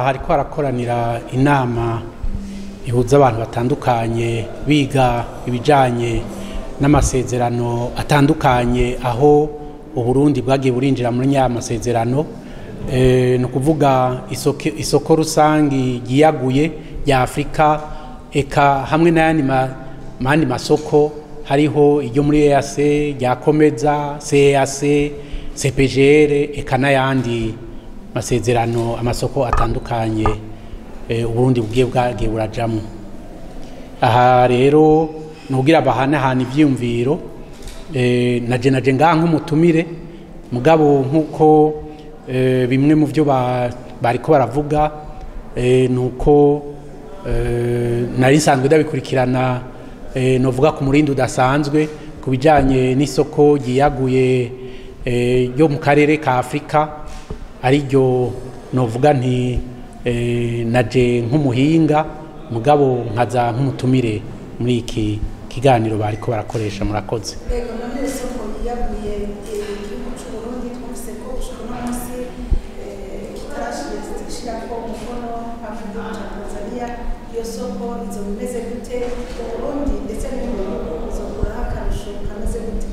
hariko harakoranira inama ihuza abantu batandukanye biga ibijanye n'amasezerano atandukanye aho uburundi bwagiye burinjira muri nya masezerano e, ni ukuvuga isoko, isoko rusangi ryiyaguye rya afurika eka hamwe n'ayandi ma, mandi masoko hariho iryo muri EAC rya komeza CEAC CPGR eka n'ayandi masezerano amasoko atandukanye e, uburundi bugiye bwagiye burajamwo aha rero nugira bahanahana ivyiyumviro e, naje naje ngaha nk'umutumire mugabo nk'uko e, bimwe mu byo ba, bariko baravuga e, nuko e, nari nsanzwe ndabikurikirana e, novuga ku murindi udasanzwe ku bijanye n'isoko ryiyaguye e, ryo mu karere ka afurika ariryo novuga nti e, naje nk'umuhinga mugabo nkaza nk'umutumire muri iki kiganiro bariko barakoresha murakoze Ego none isoko yiyaguye igihugu cy'u Burundi twumvise ko ushobora uno munsi kitarashirako umukono hamwe n'igihugu cya Tanzania iyo soko izoba imeze gute mu Burundi ndetse n'ibihugu bizokuraho akarusho kameze gute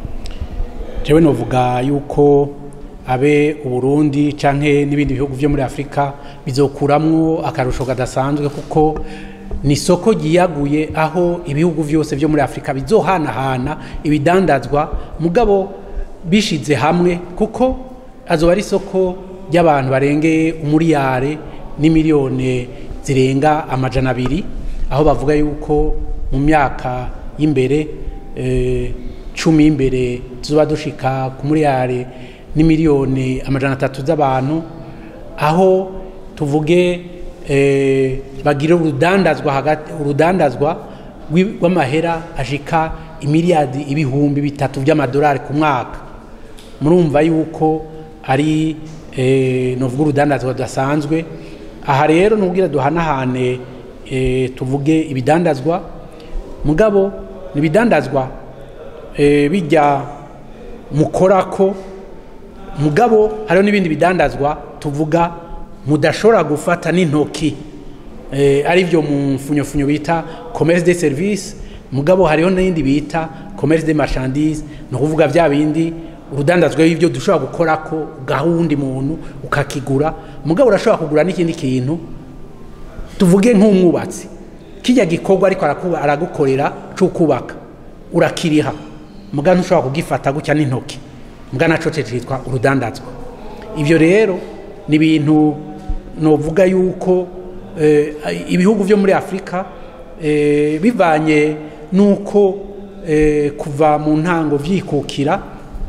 jewe novuga yuko abe uburundi canke n'ibindi bihugu vyo muri afurika bizokuramwo akarusho kadasanzwe kuko ni isoko ryiyaguye aho ibihugu vyose vyo muri afurika bizohanahana ibidandazwa mugabo bishize hamwe kuko azoba ari isoko ry'abantu barengeye umuriyare n'imiliyoni zirenga amajana abiri aho bavuga yuko mu myaka y'imbere eh, cumi y'imbere tuzoba dushika ku muriyare n'imiliyoni amajana atatu z'abantu aho tuvuge eh, bagira urudandazwa hagati urudandazwa rw'i- rw'amahera ashika imiliyadi ibihumbi bitatu by'amadolari ku mwaka murumva yuko ari eh, novuga urudandazwa rudasanzwe aha rero nubwira duhanahane eh, tuvuge ibidandazwa mugabo ni ibidandazwa eh, bijya mukorako mugabo hariho n'ibindi bidandazwa tuvuga mudashobora gufata n'intoki eh, ari byo mu mfunyofunyo bita commerce de service mugabo hariho n'ibindi bita commerce de marchandise ni ukuvuga bya bindi urudandazwa y'ibyo dushobora gukorako ugaha uwundi muntu ukakigura mugabo urashobora kugura n'ikindi kintu tuvuge nk'umwubatsi kijya gikorwa ariko araku- aragukorera cy'ukubaka urakiriha muga ntushobora kugifata gutya n'intoki muga naco cyitwa urudandazwa ibyo rero ni ibintu novuga yuko eh, ibihugu byo muri afurika eh, bivanye n'uko eh, kuva mu ntango vyikukira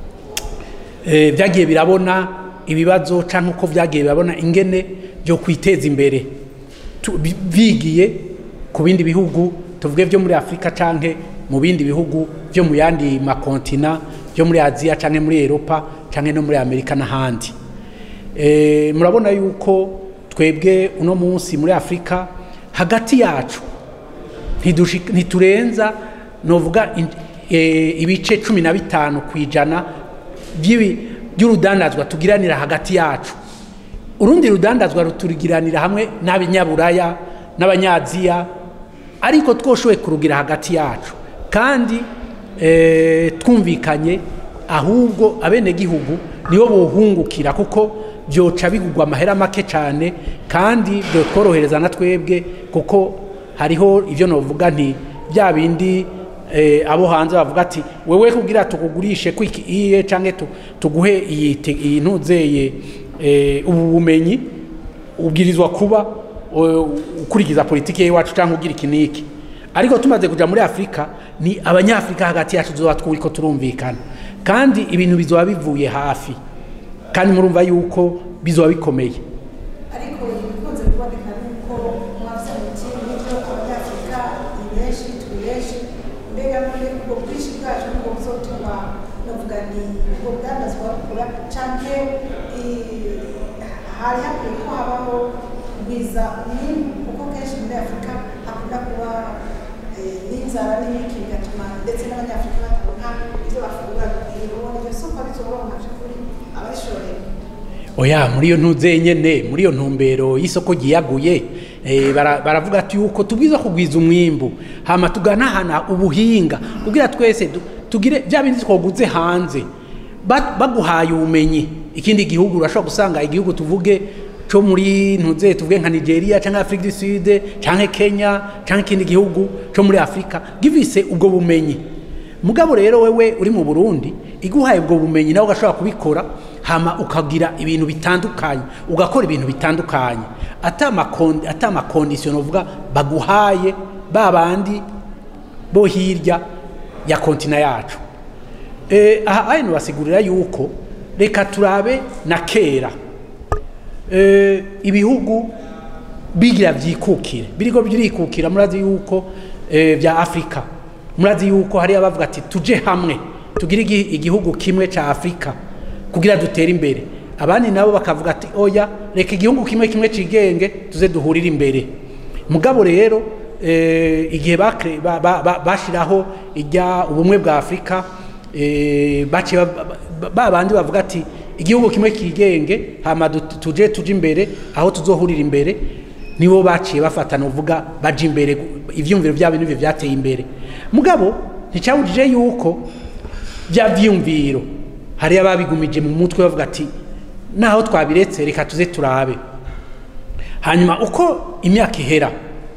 eh, byagiye birabona ibibazo cyangwa uko byagiye birabona ingene byo kwiteza imbere Tu- bi- bigiye ku bindi bihugu tuvuge byo muri afurika cyangwa mu bindi bihugu byo mu yandi makontina byo muri aziya cyangwa muri eropa cyangwa no muri amerika n'ahandi Eh, murabona yuko twebwe uno munsi muri afurika hagati yacu ntidushi- ntiturenza novuga in- eh, ibice cumi na bitanu ku ijana by'ibi- by'urudandazwa tugiranira hagati yacu urundi rudandazwa ruturigiranira hamwe n'abanyaburaya n'abanyaziya ariko twoshoboye kurugira hagati yacu kandi eh, twumvikanye ahubwo abenegihugu nibo bohungukira kuko byoca bigugwa amahera make cyane kandi byotworohereza na twebwe kuko hariho ibyo novuga nti bya bindi eh, abo hanze bavuga ati wewe kugira tukugurishe kwiki iye canke tu- tuguhe iyi te- iyi ntuzeye eh, ubu bumenyi ubwirizwa kuba eh, ukurikiza politiki y'iwacu cyangwa ugira iki n'iki ariko tumaze kuja muri afurika ni abanyafurika hagati yacu tuzoba turiko turumvikana kandi ibintu bizoba bivuye hafi kandi murumva yuko bizoba bikomeye ariko ibikunze kuboneka ni uko mwavuze muti nibyo abanyafurika ni benshi turi benshi mbega none ubwo bwinshi bwacu nibwo buzotuma novuga ni ubwo bwandazwa bukura canke i- hari hakwiye ko habaho kugwiza umwimbu kuko kenshi muri afurika hakunda kuba eh, n'inzara n'ibiki bigatuma ndetse n'abanyafurika bataronka ibyo bafungura ubona iryo soko rizoronka kuri ababishorera oya muri iyo ntuze nyene muri iyo ntumbero y'isoko ryiyaguye eh, bara- baravuga ati yuko tubwiza kugwiza umwimbu hama tuganahana ubuhinga kugira twese du- tugire bya bindi twaguze hanze Ba- baguhaye ubumenyi ikindi gihugu urashobora gusanga igihugu tuvuge cyo muri ntuze tuvuge nka nigeria cyangwa afurika du sud cyangwa kenya cyangwa ikindi gihugu cyo muri afurika givise ubwo bumenyi mugabo rero wewe uri mu burundi iguhaye ubwo bumenyi nawe ugashobora kubikora hama ukagira ibintu bitandukanye ugakora ibintu bitandukanye ata amakondisiyo uvuga baguhaye ba bandi bo hirya ya kontina yacu Eh, aha hano basigurira yuko reka turabe na kera Eh, ibihugu bigira byikukire biriko birikukira murazi yuko eh, bya afurika murazi yuko hari abavuga ati tuje hamwe tugire igi- igihugu kimwe ca afurika kugira dutere imbere abandi nabo bakavuga ati oya reka igihugu kimwe kimwe cigenge tuze duhurire imbere mugabo rero eh, igihe bakre- ba- ba- ba- bashiraho ijya ubumwe bwa afurika eh, baciye ba- ba- ba bandi bavuga ati igihugu kimwe kigenge hama du- tuje tuje imbere aho tuzohurira imbere nibo baciye bafatana uvuga baje imbere gu- ivyumviro byabo nivyo vyateye imbere mugabo nticabujije yuko bya vyumviro hari ababigumije mu mutwe bavuga ati naho twabiretse reka tuze turabe hanyuma uko imyaka ihera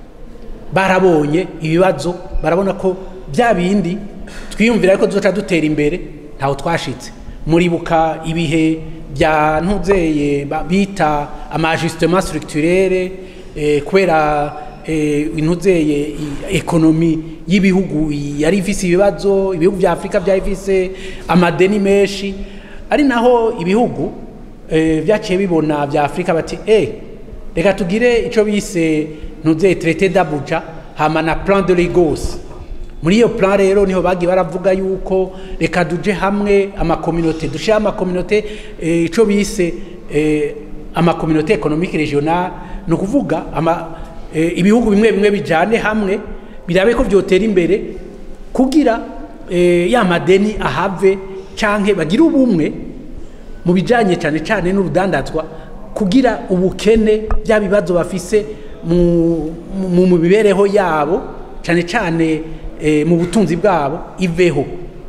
barabonye ibibazo barabona ko bya bindi twiyumvira ko duca dutera imbere ntaho twashitse muribuka ibihe bya ntuzeye ba- bita amajustement structurere eh, kubera eh, intuzeye i- ekonomi y'ibihugu yari ifise ibibazo ibihugu vya afurika vyari ifise amadeni menshi ari naho ibihugu eh, vyaciye bibona vya afurika bati eh, reka tugire icyo bise ntuze traité d'Abuja hama na plan de Lagos muri iyo plan rero niho bagiye baravuga yuko reka duje hamwe amakominote dushyire amakominote eh, icyo bise eh, amakominote économique régional ni ukuvuga ama, eh, ibihugu bimwe bimwe bijyane hamwe birabe ko byotera imbere kugira eh, ya madeni ahave canke bagire ubumwe mu bijanye cyane cyane n'urudandazwa kugira ubukene bya bibazo bafise mu, mu, mu mibereho yabo cyane cyane eh, mu butunzi bwabo iveho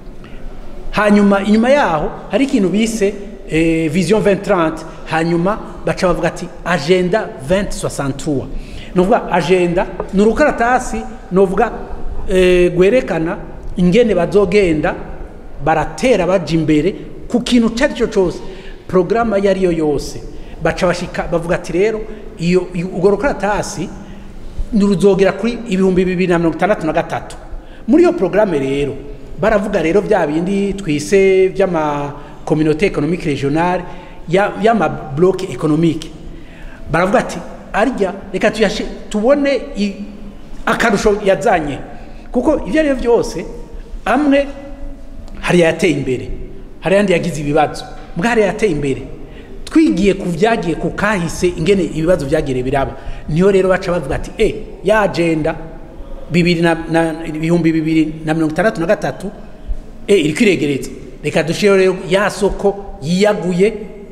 hanyuma inyuma yaho hari ikintu bise eh, vision 2030 hanyuma baca bavuga ati agenda 2063 nuvuga agenda ni urukaratasi nuvuga eh, gwerekana ingene bazogenda baratera baja imbere ku kintu icyo ari cyo cyose porogaramu iyo ari yo yose baca bashika bavuga ati rero iyo iyo- urwo rukaratasi ruzogera kuri ibihumbi bibiri na mirongo itandatu na gatatu muri iyo porogaramu rero baravuga rero bya bindi twise by'amakominote ekonomike regionale ya- y'amabloke ekonomike baravuga ati arya reka tuyashe tubone i- akarusho yazanye kuko ibyo ari byo byose amwe hari yateye imbere hari yandi yagize ibibazo mbwa hari yateye imbere twigiye ku byagiye ku kahise ingene ibibazo byagire biraba niyo rero baca bavuga ati e ya agenda bibiri na, na ibihumbi bibiri na mirongo itandatu na gatatu e iri kwiregereza reka dushireho rero ya soko yiyaguye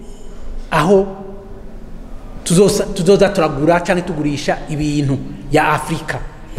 aho tuzosa- tuzoza turagura cyangwa tugurisha ibintu ya afurika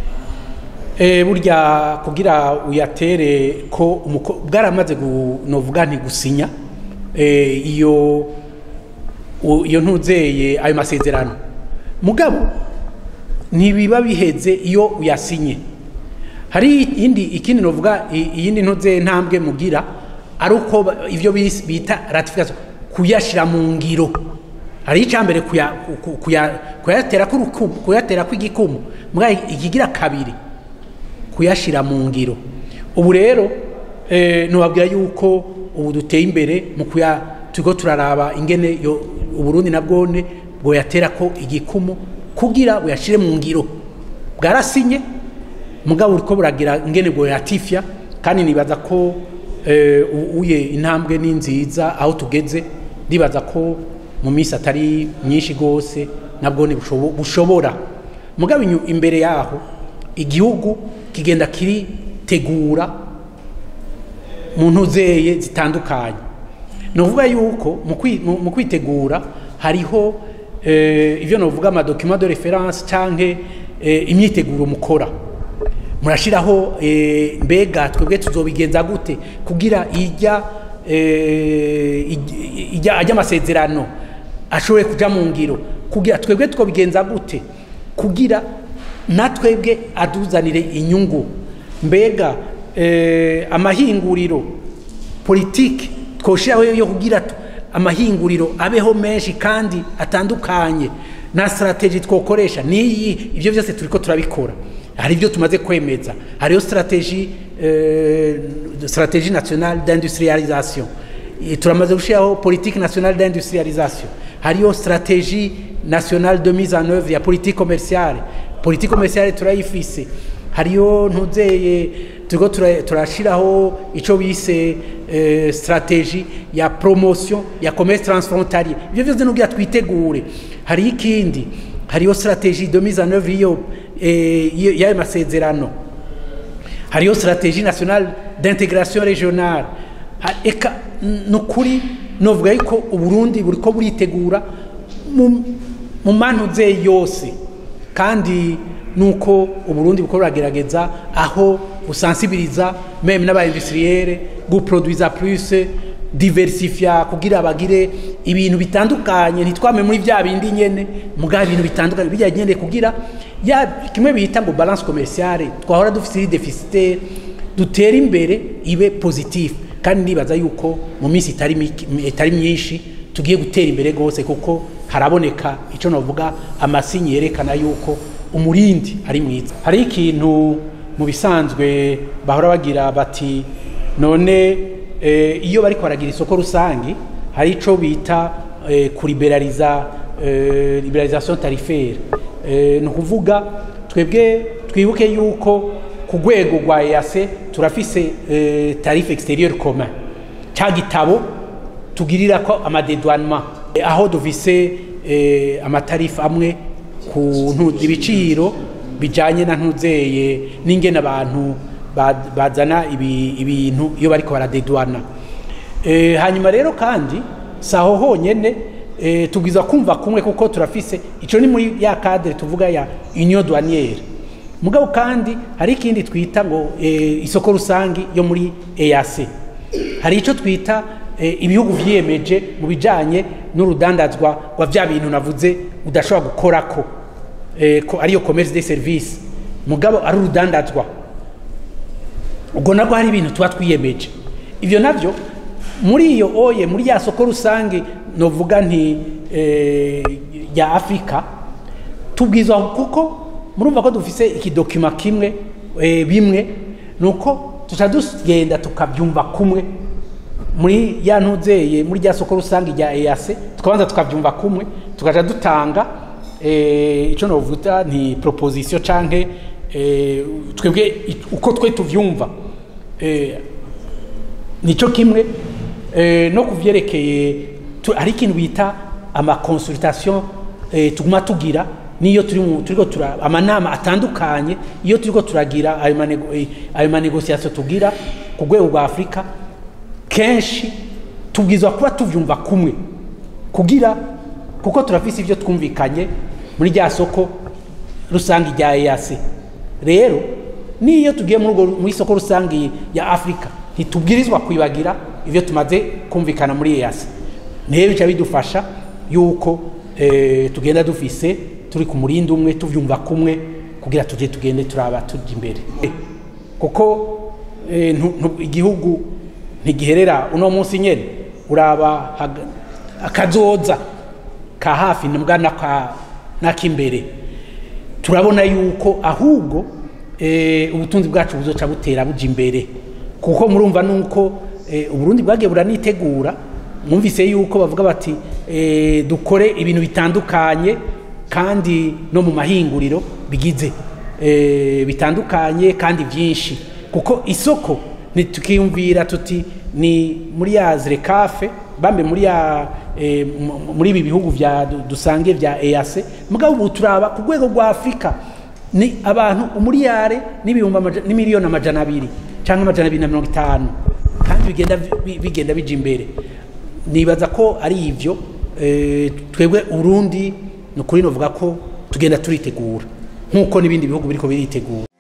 e, burya kugira uyatere ko umuko- bwaramaze gu- novuga nti gusinya e, iyo u- iyo ntuzeye ayo masezerano mugabo ntibiba biheze iyo uyasinye hari iyindi ikindi novuga i- iyindi ntuze ntambwe mugira ari uko ba- ivyo bis- bita ratification kuyashira mu ngiro hari icambere kuya, ku- kuya, kuyatera k'urukumu kuyatera kw'igikumu mbwa ikigira kabiri kuyashira mu ngiro ubu rero eh, nubabwira yuko ubu duteye imbere mu kuya turiko turaraba ingene yo uburundi nabwone bwoyatera ko igikumu kugira buyashire mu ngiro bwarasinye mugabo uriko buragira ingene bwoyatifya kandi nibaza ko eh, u- uye intambwe ni nziza aho tugeze ndibaza ko mu minsi atari myinshi rwose nabwone bushobo- bushobora mugabo inyu- imbere yaho igihugu kigenda kiritegura mu ntuzeye zitandukanye ni ukuvuga yuko mu kwi- mu- mu kwitegura hariho eh, ivyo novuga amadokima de reference canke eh, imyiteguro mukora murashiraho eh, mbega twebwe tuzobigenza gute kugira ijya eh, ij- ijya ajya amasezerano ashobore kuja mu ngiro kugira twebwe twobigenza gute kugira natwebwe aduzanire inyungu mbega eh, amahinguriro politiki twoshiraho yo kugira tu- amahinguriro abeho menshi kandi atandukanye na strategy twokoresha niyi ibyo byose turiko turabikora hari ibyo tumaze kwemeza hariyo strategy eh, strategie nationale d'industrialisation Eh, turamaze gushiraho politique nationale d'industrialisation hariyo strategie nationale de mise en œuvre ya politique commerciale politique commerciale turayifise hariyo ntuzeye turiko tura- turashiraho ico bise eh, strategie ya promotion ya commerce transfrontalier ivyo vyose nugira twitegure hariyo ikindi hariyo strategie de mise en œuvre iyo eh, iyo- y'ayo masezerano hariyo strategie nationale d'intégration régionale Ha- eka n- nukuri novuga yuko uburundi buriko buritegura mu- mu mantuze yose kandi nuko uburundi buko buragerageza aho busansibiriza meme n'abaindustriere guproduisa plus diversifia kugira bagire ibintu bitandukanye ntitwame muri vya bindi nyene mugabo ibintu bitandukanye bijya nyene kugira ya kimwe bita ngo balance commerciale twahora dufite iri deficitaire dutera imbere ibe positif kandi nibaza yuko mu minsi itari miki- itari myinshi tugiye gutera imbere rwose kuko haraboneka icyo navuga amasinyi yerekana yuko umurindi ari mwiza hari ikintu mu bisanzwe bahora bagira bati none eh, iyo bariko baragira isoko rusangi hari ico bita eh, kuriberaliza eh, liberalisation tarifaire eh, ni ukuvuga twebwe twibuke yuko ku rwego rwa EAC turafise eh, tarife exterieur commun ca gitabo tugirira ko amadedouanement Eh, aho dufise eh, amatarifu amwe ku ntu- ibiciro bijanye na ntuzeye n'ingene abantu ba- bazana ibi- ibintu iyo bariko baradedouana Eh, hanyuma rero kandi saho honyene eh, tubwiza kumva kumwe kuko turafise ico ni muri ya cadre tuvuga ya union douanière mugabo kandi hari ikindi twita ngo eh, isoko rusangi yo muri EAC hari ico twita eh, ibihugu vyiyemeje mu bijanye n'urudandazwa rwa vya bintu navuze udashobora gukorako eh, ko ariyo commerce des services mugabo ari urudandazwa ubwo nabwo hari ibintu tuba twiyemeje ibyo nabyo muri iyo oye muri ya soko rusange novuga nti eh, ya afurika tubwizwa kuko murumva ko dufise ikidokima kimwe eh, bimwe ni uko tuca tugenda tukabyumva kumwe muri ya ntuzeye muri rya soko rusange rya EAC tukabanza tukabyumva kumwe tukaja dutanga eh, ico novuga nti proposition canke eh, twebwe i- uko twe tuvyumva eh, nico kimwe eh, no kuvyerekeye tu- hari ikintu bita amaconsultation eh, tuguma tugira niyo turi mu turiko tura amanama atandukanye iyo turiko turagira ayo manego- eh, ayo manegociation tugira ku rwego rwa Afrika kenshi tubwizwa kuba tuvyumva kumwe kugira kuko turafise ivyo twumvikanye muri rya soko rusange rya EAC rero niyo tugiye muri urwo- muri soko rusange ya Afrika ntitubwirizwa kwibagira ivyo tumaze kumvikana muri EAC niyo bica bidufasha yuko eh, tugenda dufise turi ku murindi umwe tuvyumva kumwe kugira tuje tugende turaba tujya imbere kuko eh, ntu- ntu- igihugu ntigiherera uno munsi nyene uraba haga- akazoza ka hafi nibwa naka- n'ak'imbere turabona yuko ahubwo eh, ubutunzi bwacu buzoca butera buja imbere kuko murumva nuko eh, uburundi bwagiye buranitegura mwumvise yuko bavuga bati eh, dukore ibintu bitandukanye kandi no mu mahinguriro bigize eh, bitandukanye kandi byinshi kuko isoko ntitukiyumvira tuti ni muri ya zirekafe bambe muri ya eh, mu- muri ibi bihugu vya du- dusange vya EAC mugabo ubu turaba ku rwego rwa Afrika ni abantu umuriyare n'ibihumbi amaja- n'imiliyoni amajana abiri cyangwa amajana abiri na mirongo itanu kandi bigenda bi- bigenda bija imbere nibaza ko ari ivyo eh, twebwe urundi ni ukuri novuga ko tugenda turitegura nk'uko n'ibindi bihugu biriko biritegura